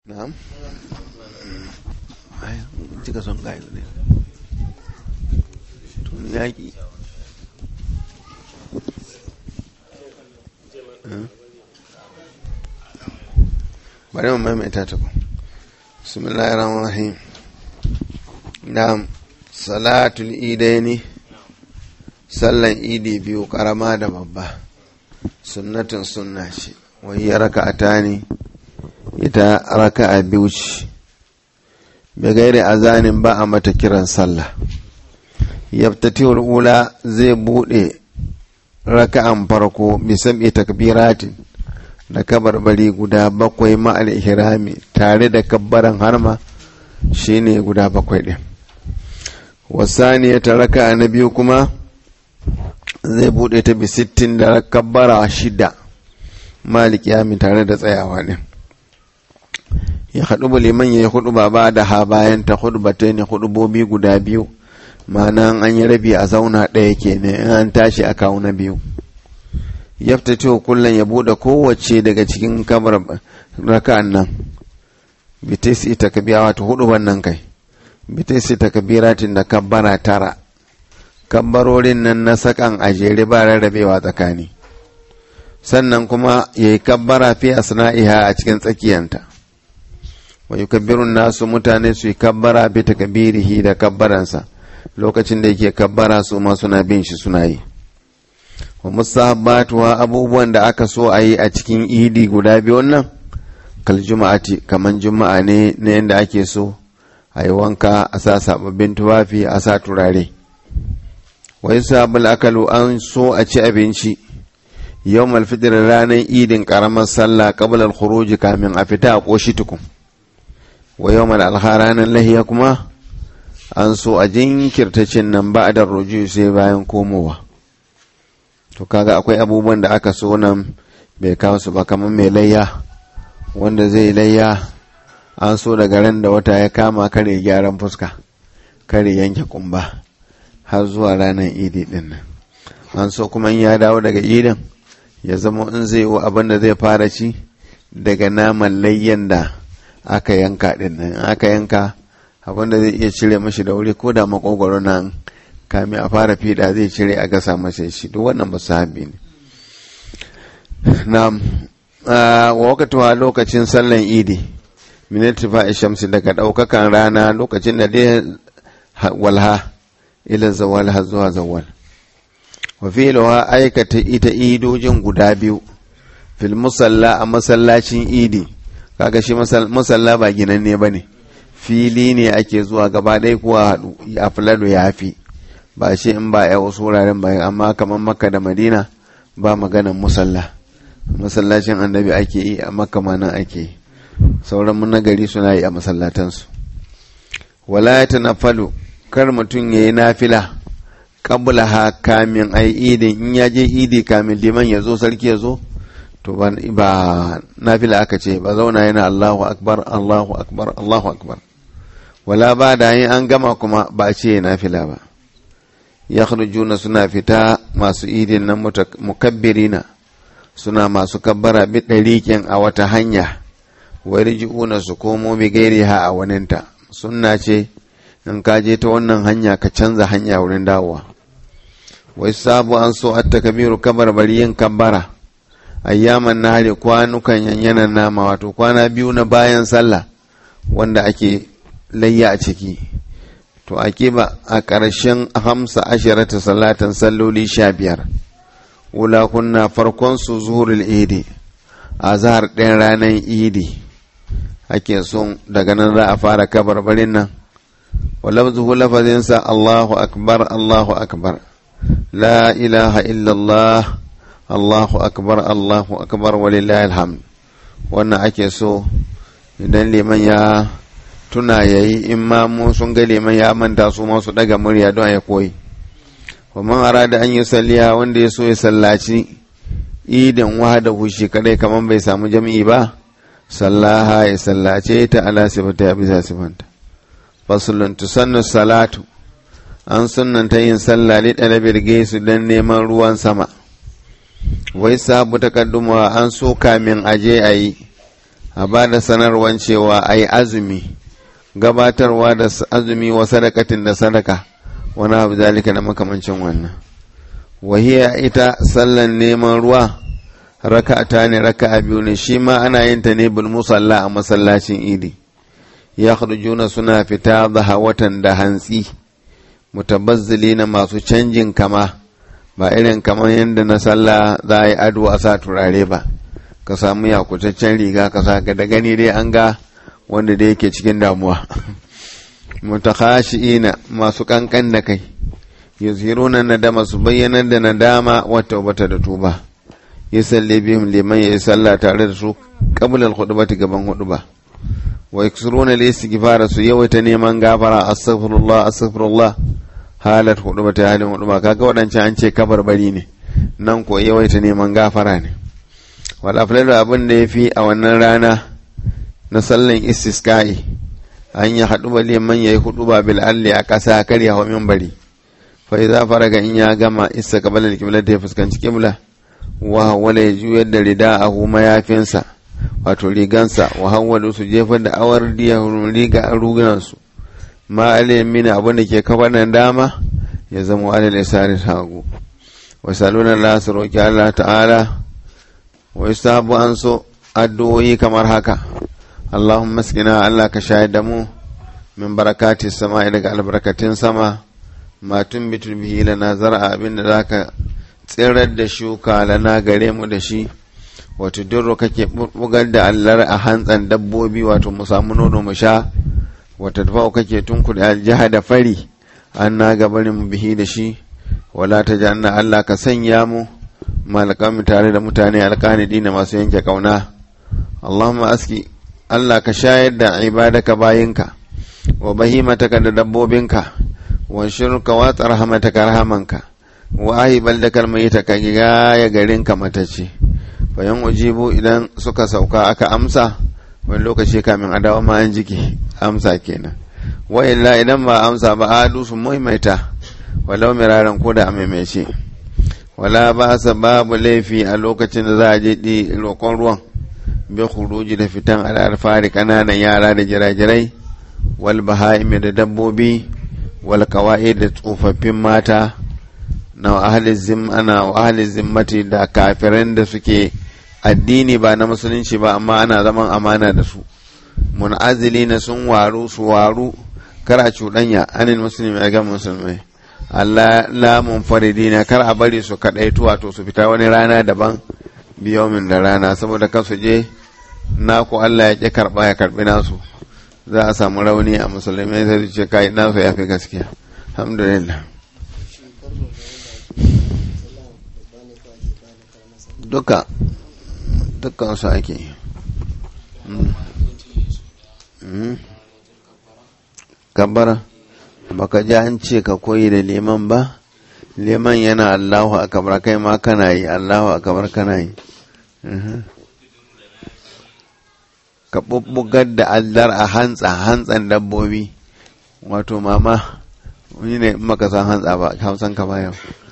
na'am ai cika son gayo ne tun yaƙi bari mu maimaita ta ku bismillahir rahmanir rahim na'am salatul idaini sallan idi biyu karama da babba sunnatin sunna ce wai ya raka'ata ne ita raka'a biyu ce bai gaire azanin ba a mata kiran sallah yabtatihul ula zai bude raka'an farko bisam'i takbiratin da kabarbari guda bakwai ma'al ihrami tare da kabbaran harma shine guda bakwai din wasaniya ta raka'a na biyu kuma zai bude ta bi sittin da kabbara shida malik yami tare da tsayawa din ya haɗu liman ya yi hudu ba ba da ha bayan ta hudu ba ta ne hudubobi guda biyu ma'ana an yi rabi a zauna ɗaya ke ne in an tashi a kawo na biyu yafta ce kullum ya buɗe kowace daga cikin kamar raka'an nan bitisi ta kabiya wato hudu nan kai bitisi ta kabiratin da kabbara tara kabbarorin nan na sakan a jere ba rarrabewa tsakani sannan kuma ya yi kabbara fi asna'iha a cikin tsakiyanta wa yukabbirun nasu mutane su yi kabbara bi takbirihi da kabbaransa lokacin da yake kabbara su ma suna bin shi suna yi wa musahabbatuwa abubuwan da aka so a yi a cikin idi guda biyu nan kal juma'ati kaman juma'a ne na yadda ake so a yi wanka a sa sababbin tufafi a sa turare wa yusabul akalu an so a ci abinci yau malfitir ranar idin karamar sallah qabla al kamin a fita a koshi tukun wa yau mal ranar lahiya kuma an so a jinkirta cin nan ba da ruju sai bayan komowa to kaga akwai abubuwan da aka so nan bai kawo su ba kamar mai layya wanda zai layya an so daga ran da wata ya kama kare gyaran fuska kare yanke kumba har zuwa ranar idi din nan an so kuma in ya dawo daga idin ya zama in zai yi abin da zai fara ci daga naman layyan da aka yanka din nan aka yanka abinda zai iya cire mashi da wuri ko da makogwaro nan kami a fara fiɗa zai cire a gasa masa shi duk wannan ba sahabi ne na wa wakatuwa lokacin sallan idi minati fa shamsi daga ɗaukakan rana lokacin da dai walha ila zawal har zuwa zawal wa fi'luha aikata ita idojin guda biyu fil musalla a masallacin idi kaga shi musalla ba ginanne ba ne fili ne ake zuwa gaba ɗaya kuwa haɗu a fulado ya fi ba shi in ba ya wasu wuraren ba amma kamar makka da madina ba maganan musalla masallacin annabi ake yi a makka ma nan ake yi sauran mun gari suna yi a masallatansu wala ya tanaffalu kar mutum ya yi nafila kabula ha kamin ai idin in ya je idi kamin liman ya zo sarki ya zo to ba nafila aka ce ba zauna yana Allahu akbar Allahu akbar Allahu akbar wala ba da yin an gama kuma ba ce nafila ba ya suna fita masu idin nan mukabbirina suna masu kabbara bi ɗariƙin a wata hanya wai ji'una su komo bi gairi ha a waninta sunna ce in ka je ta wannan hanya ka canza hanya wurin dawowa wai sabu an so atta kabiru kabar bari yin kabbara ayyaman nahari kwanukan yanyanan nama wato kwana biyu na bayan sallah wanda ake layya a ciki to a ba a ƙarshen hamsa ashirata salatan salloli sha biyar wula kunna farkon su zuhurul idi a zahar ɗayan ranar idi ake son daga nan za a fara kabarbarin nan walabzuhu lafazinsa Allahu akbar Allahu akbar la ilaha illallah Allahu akbar Allahu akbar walillahi alhamd wannan ake so idan liman ya tuna yayi in ma mu sun ga liman ya manta su ma su daga murya don ya koyi wa man arada an yi salliya wanda ya so ya sallaci idan wahada hushi kadai kaman bai samu jami'i ba sallaha ya sallace ta ala sifata ya bisa sifanta fasulun tusannu salatu an sunnanta yin sallah li ɗalibir gaisu don neman ruwan sama wai sabu takadduma an so kamin aje a yi a ba da sanarwan cewa a yi azumi gabatarwa da azumi wa sadakatin da sadaka wani abu zalika da makamancin wannan wahiya ita sallan neman ruwa raka'ata ne raka'a biyu ne shi ma ana yin ta ne bil musalla a masallacin idi ya juna suna fita watan da hantsi mutabazzili na masu canjin kama ba irin kamar yadda na sallah za a yi ado a sa turare ba ka samu yakutaccen riga ka sa da gani dai an ga wanda da yake cikin damuwa mutakhashi'ina masu kankan da kai yuzhiruna nadama su bayyanar da nadama wa taubata da tuba yusalli bihim liman ya salla tare da su qabla al-khutbati gaban huduba wa yaksuruna al-istighfara su yawaita neman gafara astaghfirullah astaghfirullah halat hudubata halin huduba kaga wadancan an ce kabarbari ne nan ko yawaita neman gafara ne wal aflalu abin da yafi a wannan rana na sallan istisqa'i an yi haɗu ba liman ya yi hudu ba bil alli a ƙasa kar ya hau minbari fa idza faraga in ya gama isa qabala al-qibla da ya fuskanci qibla wa wala ya juyar da rida'ahu mayafinsa wato rigansa wa hawwalu su jefar da awar diya riga a rugunan su ma alaymin abin da ke kafa nan dama ya zama alal isari hagu wa saluna Allah su roki Allah ta'ala wa yusabu an so addu'o'i kamar haka Allahumma askina Allah ka shayar da mu min barakati sama daga albarkatun sama ma tumbitul bihi lana zar'a abinda zaka tsirar da shuka lana gare mu da shi wato durro kake bugar da allar a hantsan dabbobi wato mu samu nono mu sha wata tafau kake tunkuɗe aljiha da fari an na gabarin mu bihi da shi wala ta janna Allah ka sanya mu malakami tare da mutane alƙanidi na masu yanke kauna Allahumma aski Allah ka shayar da ibadaka bayinka wa bahimataka da dabbobinka wa shirka wa tsarhamataka rahamanka wa ahibal da kalmayita ka ya garinka matace bayan ujibu idan suka sauka aka amsa wani lokaci kamin a dawo ma an jiki amsa kenan wa illa idan ba amsa ba adu su maimaita walau miraran ko da a maimaice wala ba sa babu laifi a lokacin da za a je ɗi roƙon ruwan bi khuruji da fitan al'arfari kananan yara da jirajirai wal baha'imi da dabbobi wal kawai da tsofaffin mata na ahli zim ana ahli zimmati da kafiran da suke addini ba na musulunci ba amma ana zaman amana da su munazili na sun waru su waru kar a cuɗanya anil musulmi ga musulmai Allah la munfaridina kar a bari su kaɗaitu wato su fita wani rana daban biyomin da rana saboda kan su je naku Allah ya ƙi karɓa ya karɓi nasu za a samu rauni a musulmai sai su ce kai nasu ya fi gaskiya alhamdulillah duka dukkan su ake kabbara baka ji an ce ka koyi da liman ba liman yana Allahu akabar kai ma kana yi Allahu akabar kana yi ka bubbugar da allar a hantsa hantsan dabbobi wato mama wani ne maka san hantsa ba hausan ka bayan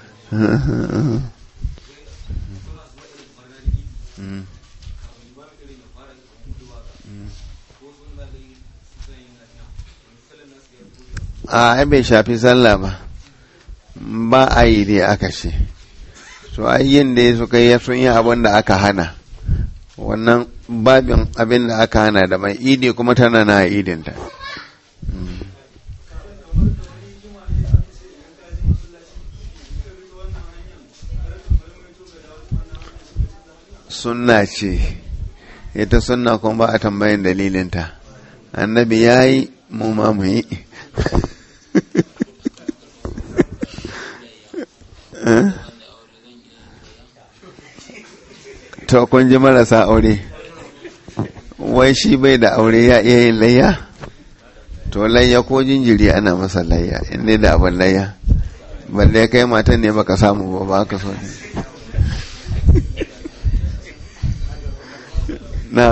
a bai shafi sallah ba ba a yi dai aka ce so yin da suka yi sun yi abin da aka hana wannan babin abin da aka hana da mai idi kuma tana na idinta sunna ce ita sunna kuma ba a tambayin dalilinta annabi ya yi mu ma mu yi to kun ji marasa aure wai shi bai da aure ya iya yin layya to layya ko jinjiri ana masa layya inda da abin layya balle kai matan ne baka samu ba ba ka so ne na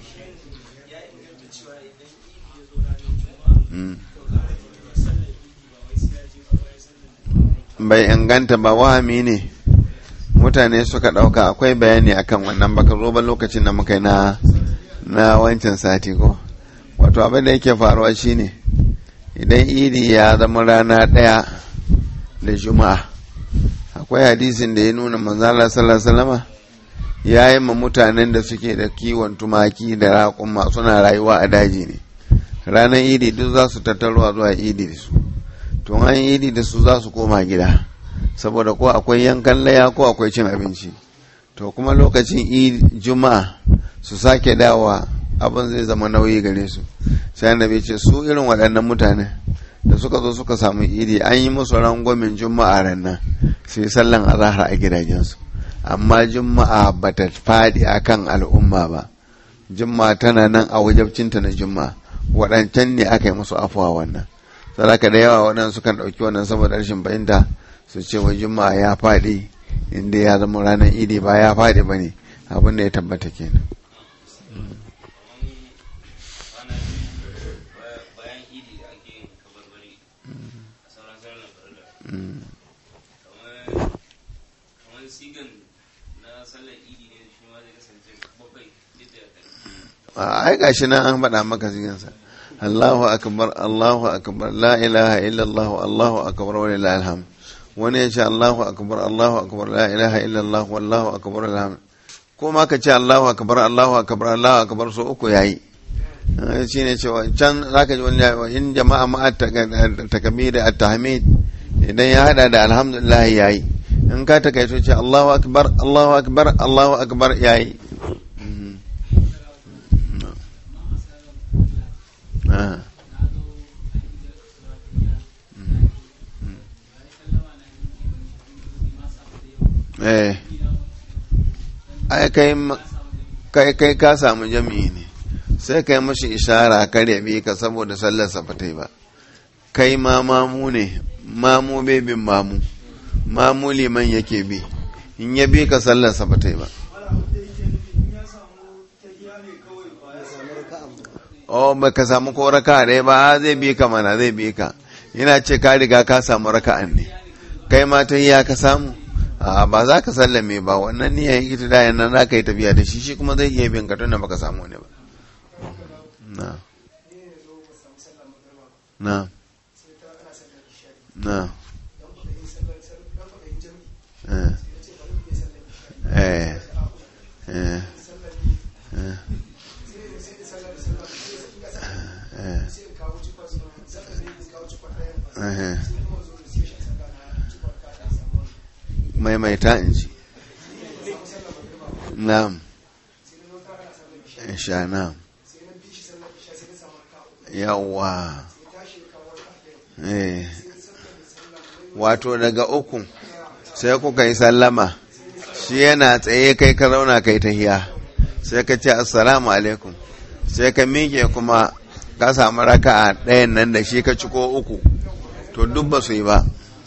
bai inganta ba wahami ne mutane suka ɗauka akwai bayani akan wannan baka zo ba lokacin da muka yi na na wancan sati ko wato abin da yake faruwa shine idan idi ya zama rana ɗaya da juma'a akwai hadisin da ya nuna manzala sallallahu ya yi ma mutanen da suke da kiwon tumaki da raƙuma suna rayuwa a daji ne ranar idi duk za su tattaruwa zuwa idi da su to an idi da su za su koma gida saboda ko akwai yankan laya ko akwai cin abinci to kuma lokacin juma'a su sake dawa abin zai zama nauyi gare su sai annabi ce su irin waɗannan mutane da suka zo suka samu idi an yi musu rangwamin juma'a rannan sai sallan azahar a gidajensu amma juma'a ba ta faɗi a kan al'umma ba juma'a tana nan a wajabcinta na juma'a waɗancan ne aka yi musu afuwa wannan sadaka da yawa waɗansu sukan ɗauki wannan saboda rashin fahimta su ce wa juma'a ya faɗi inda ya zama ranar idi ba ya faɗi ba ne abin da ya tabbata kenan ai gashi nan an faɗa maka sigansa Allahu akbar Allahu akbar la ilaha illallah Allahu akbar wa lillahi alhamd wani ya ce Allahu akbar Allahu akbar la ilaha illallah wallahu akbar alhamd ko ma ka ce Allahu akbar Allahu akbar Allahu akbar so uku yayi shi ne cewa can zaka ji wani in jama'a ma takbir at-tahmid idan ya hada da alhamdulillah yayi in ka takaito ce Allahu akbar Allahu akbar Allahu akbar yayi eh ai kai kai kai ka samu jami'i ne sai kai mashi ishara kar ya bi ka saboda sallar sa ba ba kai ma mamu ne mamu bai bin mamu mamu liman yake bi in ya bi ka sallar sa ba ba oh ba ka samu ko raka ɗaya ba zai bi ka mana zai bi ka yana ce ka riga ka samu raka'an ne kai ma ta ya ka samu a ba za ka sallame ba wannan niyan ita da yana za ka yi tafiya da shi shi kuma zai iya bin ka tunda baka samu ne ba na na na eh eh eh maimaita in ji na'am sha na'am yawa wato daga uku sai kuka yi sallama shi yana tsaye kai ka zauna kai tahiya sai ka ce assalamu alaikum sai ka miƙe kuma ka samu raka'a ɗayan nan da shi ka ciko uku to duk ba su yi ba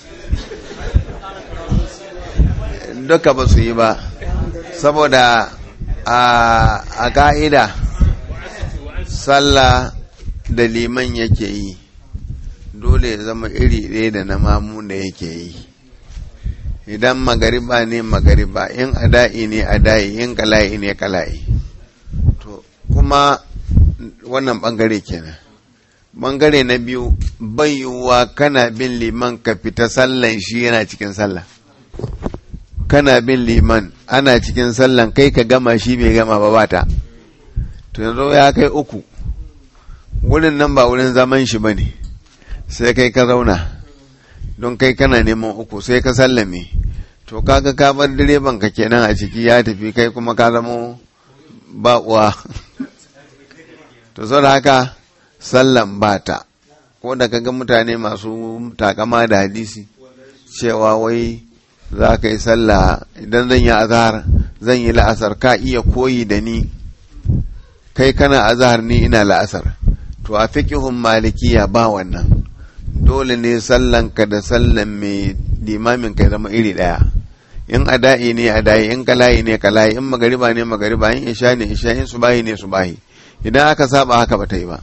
duka ba su yi ba saboda a ka'ida sallah da liman yake yi dole ya zama iri ɗaya da na mamu da yake yi idan magariba ne magariba in ada'i ne ada'i in kala'i ne kala'i to kuma wannan bangare kenan bangare na biyu bayuwa kana bin liman ka fita sallan shi yana cikin sallah kana bin liman ana cikin sallan kai ka gama shi bai gama ba bata to yanzu ya kai uku wurin nan ba wurin zaman shi ba ne sai kai ka zauna don kai kana neman uku sai ka sallame to kaga ka bar direban ka kenan a ciki ya tafi kai kuma ka zamo ba uwa to sau da haka sallan bata ko da kaga mutane masu takama da hadisi cewa wai za ka yi sallah idan zan yi azahar zan yi la'asar ka iya koyi da ni kai kana azahar ni ina la'asar to a fiƙihun malikiya ba wannan dole ne sallan ka da sallan mai limamin ka zama iri ɗaya in ada'i ne ada'i in kala'i ne kala'i in magariba ne magariba in isha ne isha in subahi ne subahi idan aka saba haka ba ta yi ba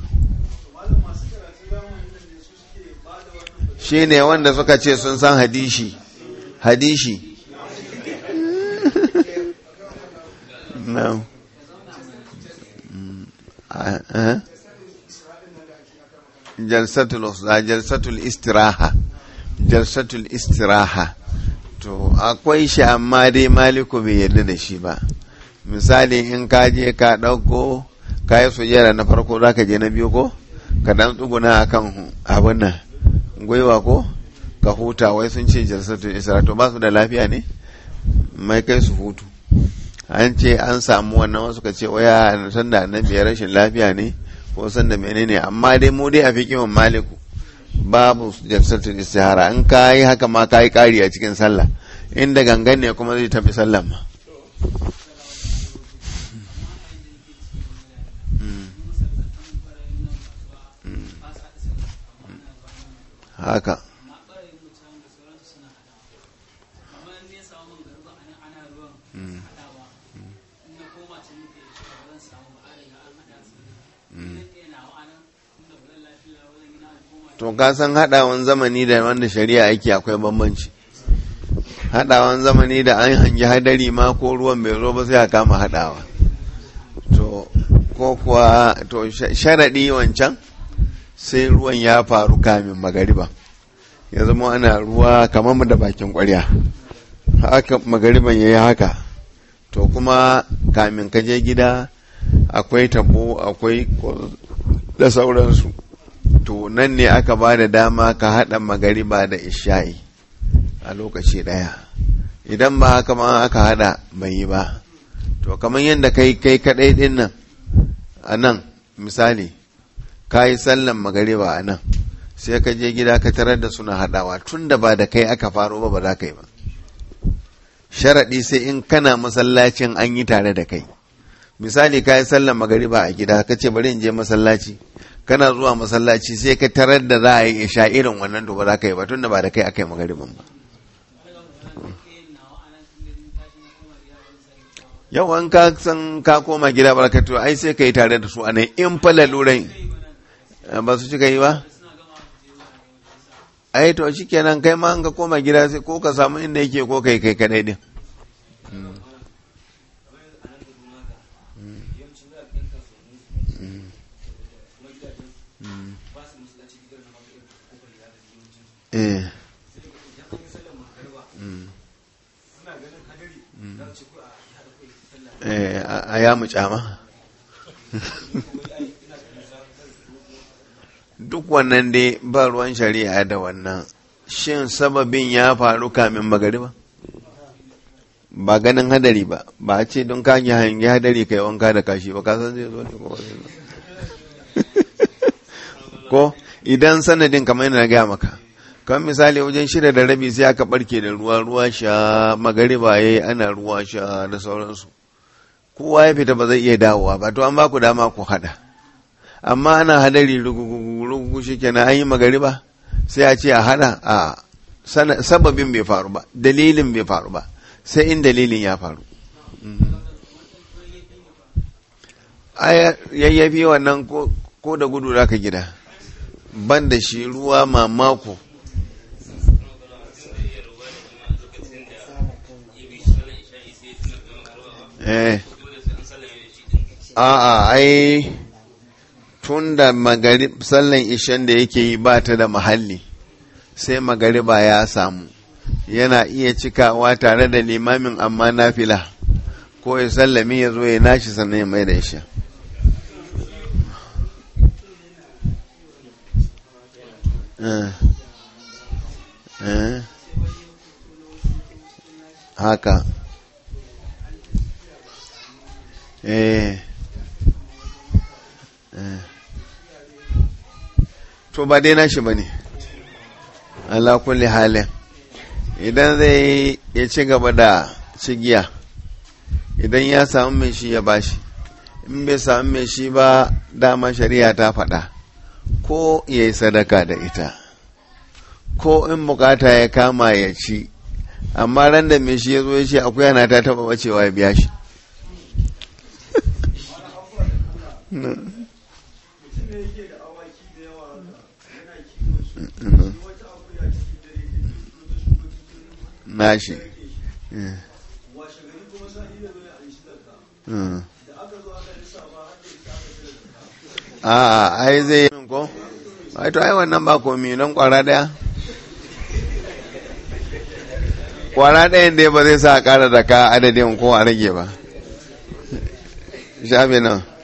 shi ne wanda suka ce sun san hadishi hadishi no jalsatul istiraha jalsatul istiraha to akwai shi amma dai maliku bai yarda da shi ba misali in ka je ka ɗauko ka yi sujjara na farko za ka je na biyu ko ka dan tsuguna a kan abin nan gwiwa ko ka huta wai sun ce jalsatul istiraha to ba su da lafiya ne mai kai su hutu an ce an samu wannan wasu ka ce waya sanda na biyar rashin lafiya ne ko sanda menene amma dai mu dai a fi kiman maliku babu jalsatul istihara in ka yi haka ma ka yi kari a cikin sallah inda gangan ne kuma zai tafi sallah ma haka to ka san haɗawan zamani da wanda shari'a yake akwai bambanci haɗawan zamani da an hangi hadari ma ko ruwan bai zo ba sai a kama haɗawa to ko kuwa to sharaɗi wancan sai ruwan ya faru kamin magariba ya zama ana ruwa kamar da bakin ƙwarya haka magariban ya yi haka to kuma kamin ka je gida akwai tabo akwai da sauransu to nan ne aka ba da dama ka haɗa magariba da isha'i a lokaci ɗaya idan ba haka ma aka haɗa bai yi ba to kamar yadda kai kai kaɗai ɗin nan a nan misali ka yi sallan magariba a nan sai ka je gida ka tarar da suna haɗawa tun da ba da kai aka faro ba ba za ka yi ba sharaɗi sai in kana masallacin an yi tare da kai misali ka yi sallan magariba a gida ka ce bari in je masallaci kana zuwa masallaci sai ka tarar da za a yi isha irin wannan to ba za ka yi ba tun da ba da kai aka yi magariban ba yau an ka san ka koma gida barkatu ai sai ka yi tare da su anan in fa lalurai ba su cika yi ba ai to shi kenan kai ma an ka koma gida sai ko ka samu inda yake ko kai kai kadai din eh a ya mu kyama duk wannan dai ba ruwan shari'a da wannan shin sababin ya faru kamin magariba ba ganin hadari ba ba a ce don ka hangi hadari kai wanka da kashi ba kasan zai zo ne ko ko idan sanadin kamar yana gaya maka kan misali wajen shida da rabi sai aka barke da ruwa ruwa sha magariba yayi ana ruwa sha da sauransu kowa ya fita ba zai iya dawowa ba to an ba ku dama ku hada amma ana hadari rugugu shi kenan an yi magariba sai a ce a hada a sababin bai faru ba dalilin bai faru ba sai in dalilin ya faru yayyafi wannan ko da gudu za ka gida ban da shi ruwa mamako eh a'a ai tun da sallan ishan da yake yi ba ta da mahalli sai magariba ya samu yana iya cikawa tare da limamin amma nafila ko ya sallami ya zo ya nashi sannan ya mai da isha haka eh to ba dai nashi ba ne ala kulli halin idan zai ya ci gaba da cigiya idan ya samu mai shi ya bashi in bai samu mai shi ba dama shari'a ta faɗa ko ya yi sadaka da ita ko in bukata ya kama ya ci amma ran da mai shi ya zo ya ce akwai yana ta taba bacewa ya biya shi nashi a ai zai yi ko ai to ai wannan ba komi don kwara daya kwara ɗayan dai ba zai sa a ƙara da ka adadin ko a rage ba shafi nan